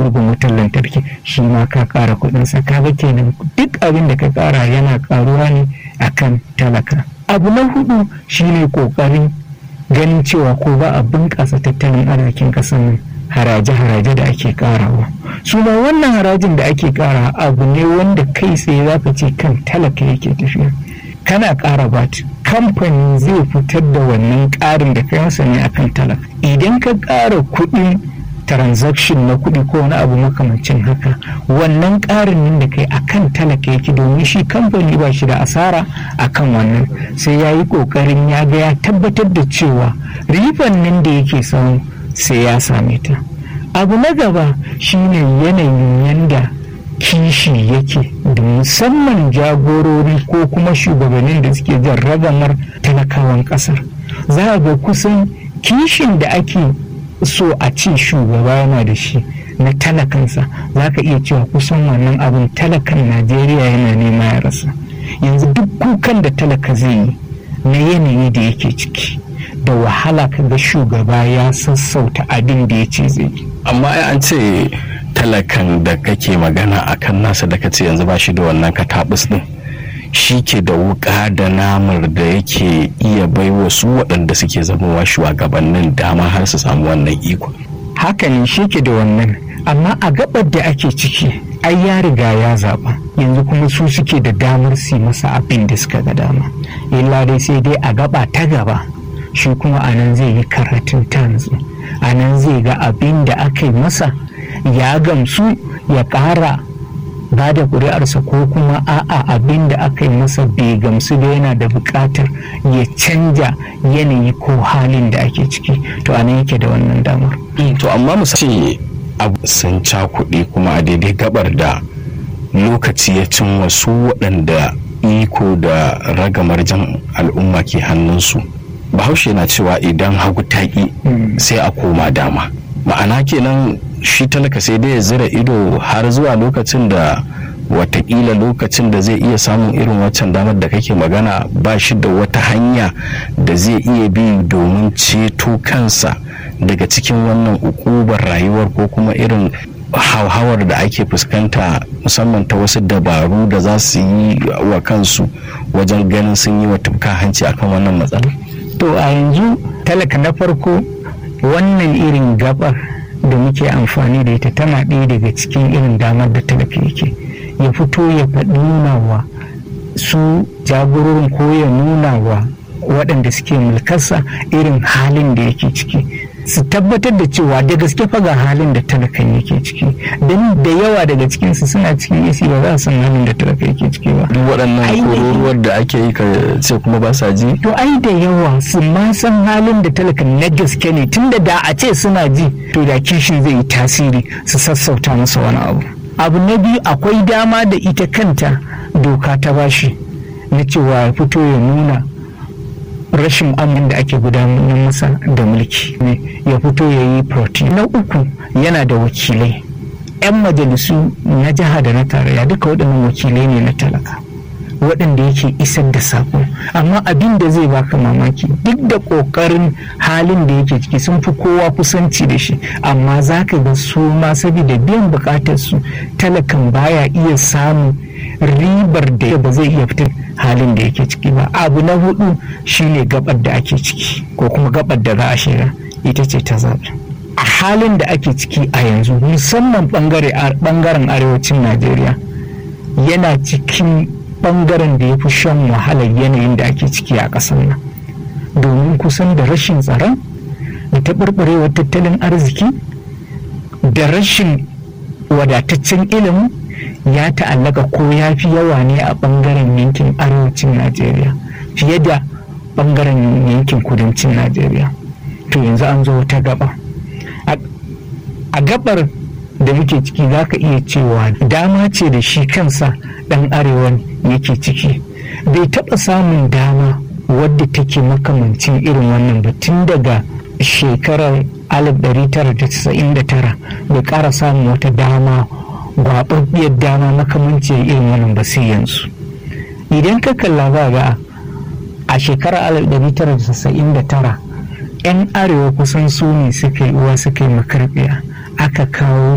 murhun wutar lantarki shi ma ka ƙara kuɗinsa kaga kenan duk abin da ka ƙara yana ƙaruwa ne akan talaka abu na hudu shine ƙoƙarin ganin cewa ko ba a bunƙasa tattalin arzikin ƙasar nan haraje-haraje da ake ƙarawa su ma wannan harajin da ake ƙara abu ne wanda kai tsaye za ka ce kan talaka yake tafiya kana ƙara bat kamfani zai fitar da wannan ƙarin da kai masa ne akan talaka idan ka ƙara kuɗin transaction na kuɗi ko wani abu makamancin haka wannan ƙarin nan da kai akan talaka yake domin shi kamfani ba shi da asara akan wannan sai ya yi ƙoƙarin ya ga ya tabbatar da cewa riban nan da yake samu sai ya same ta abu na gaba shine yanayin yanda kishi yake da musamman jagorori ko kuma shugabannin da suke jan ragamar talakawan kasar za a ga kusan kishin da ake so a ce shugaba yana da shi na talakansa za ka iya cewa kusan wannan abin talakan najeriya yana nema ya rasa yanzu duk kukan da talaka zai yi na yanayi da yake ciki da wahala ka ga shugaba ya sassauta abin da ya ce zai yi amma ai an ce talakan da kake magana a kan nasa da kace yanzu ba shi da wannan katabus din shi ke da wuka da namar da yake iya bai wasu waɗanda suke zamowa shugabannin dama har su samu wannan iko haka ne shi ke da wannan amma a gabar da ake ciki ai ya riga ya zaɓa yanzu kuma su suke da damar su masa abin da suka ga dama illa dai sai dai a gaba ta gaba shi kuma a nan zai yi karatun tanzu a nan zai ga abin da aka yi masa ya gamsu ya ƙara ba da ƙuri'arsa ko kuma a'a abin da aka yi masa bai gamsu da yana da buƙatar ya canja yanayi ko halin da ake ciki to a nan yake da wannan damar. to amma mu ce abu sun cakuɗe kuma a daidai gabar da lokaci ya cin wasu waɗanda iko da ragamar jan al'umma ke hannunsu bahaushe na cewa idan hagu taƙi sai a koma dama ma'ana kenan shi talaka sai dai ya zira ido har zuwa lokacin da watakila lokacin da zai iya samun irin waccan damar da kake magana ba shi da wata hanya da zai iya bi domin ceto kansa daga cikin wannan ukubar rayuwar ko kuma irin hauhawar da ake fuskanta musamman ta wasu dabaru da za su yi wa kansu wajen ganin sun yi wa tufka hanci akan wannan matsala to a yanzu talaka na farko wannan irin gabar da muke amfani da ita tana ɗaya daga cikin irin damar da talaka yake ya fito ya faɗi nuna wa su jagororin ko ya nuna wa waɗanda suke mulkarsa irin halin da yake ciki su tabbatar da cewa da gaske fa ga halin da talakan yake ciki don da yawa daga cikinsu suna cikin isi ba za su san halin da talaka yake ciki ba duk waɗannan kururuwar da ake yi ka ce kuma ba sa ji to ai da yawa su ma san halin da talakan na gaske ne tunda da a ce suna ji to da kishin zai yi tasiri su sassauta masa wani abu abu na biyu akwai dama da ita kanta doka ta bashi na cewa ya fito ya nuna rashin amin da ake gudanar masa da mulki ne ya fito ya yi protein na uku yana da wakilai 'yan majalisu na jiha da na tarayya duka waɗannan wakilai ne na talaka waɗanda yake isar da saƙo amma abin da zai baka mamaki duk da ƙoƙarin halin da yake ciki sun fi kowa kusanci da shi amma za ka ga su ma saboda biyan buƙatar su talakan baya iya samun ribar da ba zai iya fitar halin da yake ciki ba abu na hudu shine gabar da ake ciki ko kuma gabar da za a shiga ita ce ta zaɓe a halin da ake ciki a yanzu musamman bangaren arewacin najeriya yana cikin bangaren da ya fi shan wahalar yanayin da ake ciki a ƙasar nan domin kusan da rashin tsaron da taɓarɓarewar tattalin arziki da rashin wadataccen ilimin ya ta'allaka ko ya fi yawa ne a bangaren yankin arewacin najeriya fiye da bangaren yankin kudancin najeriya to yanzu an zo ta gaba a gabar da muke ciki za ka iya cewa dama ce da shi kansa dan arewa yake ciki bai taɓa samun dama wadda take makamancin irin wannan ba tun daga shekarar 1999 bai ƙara samun wata dama gwaɓaɓɓiyar dama makamancin irin wannan ba sai yanzu idan ka kalla ba ga a shekarar 1999 'yan arewa kusan su ne suka yi uwa suka yi makarbiya aka kawo